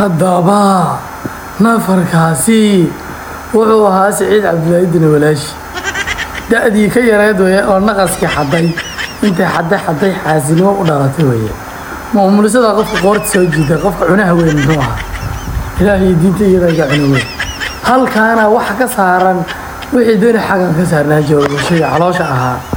haddaba nafarkaasi wuxuu ahaa siciid cabdilaaidina walaashi da-dii ka yareed weye oo naqaskii xaday intay xaday xaday xaasinimo u dhalatay weye maumulisada qofka qoorta soo jiida qofka cunaha weyn muxuu ahaa ilaahay diinta iyadaa cuna weyn halkaana waxa ka saaran wixii dani xagan ka saarnaa jooga shayga caloosha ahaa